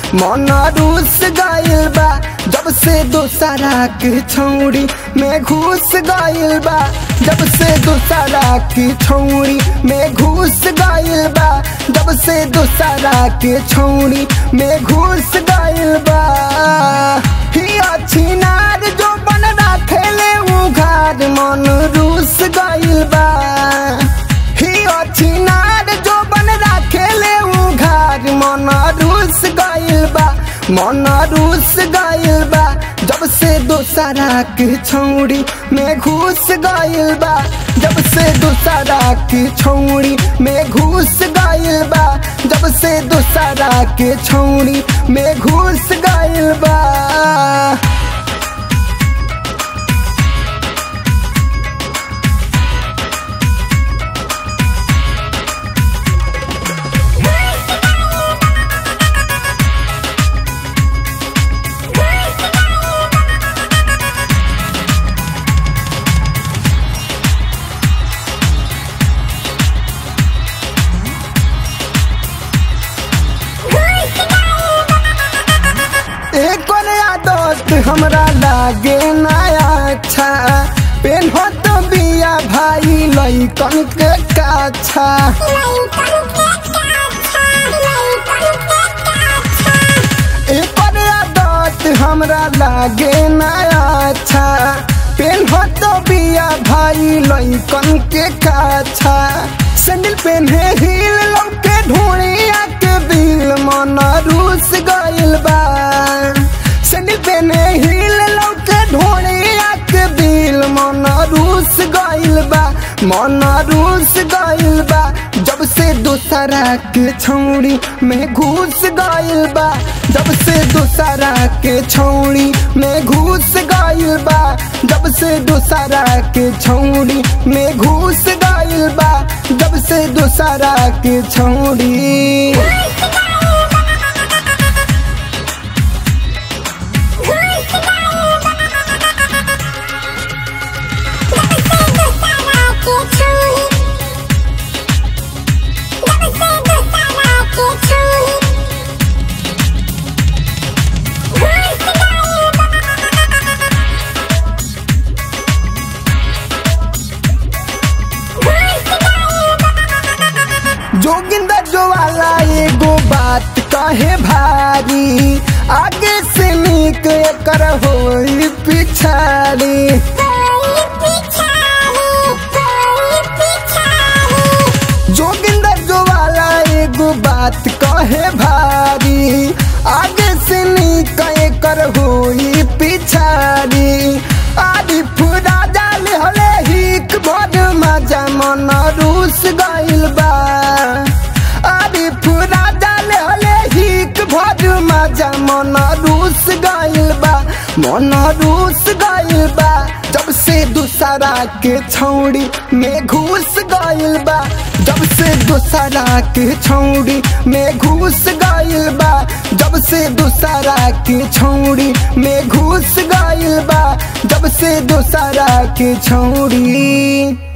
मन रूस गइल बा जब से दोसरा के छौड़ी में घुस गइल बा जब से दोसरा की छौड़ी में घुस गइल बा जब से दोसरा के छौड़ी में घुस गइल बा ही अच्छी नार जो बन राखेले उघार मन रूस गइल बा ही अच्छी नार जो बन राखेले उघार मन रूस गइल बा मन रूस गइल बा जब से दोसरा के छौड़ी में घुस गइल बा जब से दोसरा के छौड़ी में घुस गइल बा जब से दोसरा के छौड़ी में घुस गइल बा एक और आदत हमरा लागे नया अच्छा पेन हो तो बिया भाई लइकन के काछा एक और आदत हमरा लागे नया अच्छा पेन हो तो बिया भाई लइकन के काछा सैंडल पेन्हे हील लौके ढोड़िया के बिल मन रूस गइल बा सैंडल पेन्हे हील लौके ढोड़िया के बिल मन रूस गइल बा मन रूस गइल बा जब से दोसरा के छौड़ी में घुस गइल बा जब से दोसरा के छौड़ी में घुस गइल बा जब से दोसरा के छौड़ी में घुस गइल बा जब से दोसरा के छौड़ी जोगिंदर जो वाला एगो बात कहे भारी आगे से निक कर होई पिछाड़ी जोगिंदर जो वाला एगो बात कहे भारी आगे से निक कर होई पिछाड़ी आरिफ राजा हले हिक भर मजा मन रूस गइल बा आरिफ राजा हले हिक भर मजा मन रूस गइल बा मन रूस गइल बा जब से दूसरा के छौड़ी में घुस गइल बा जब से दूसरा के छौड़ी में घुस गइल बा जब से दूसरा के छौड़ी में घुस गइल बा जब से दूसरा के छौड़ी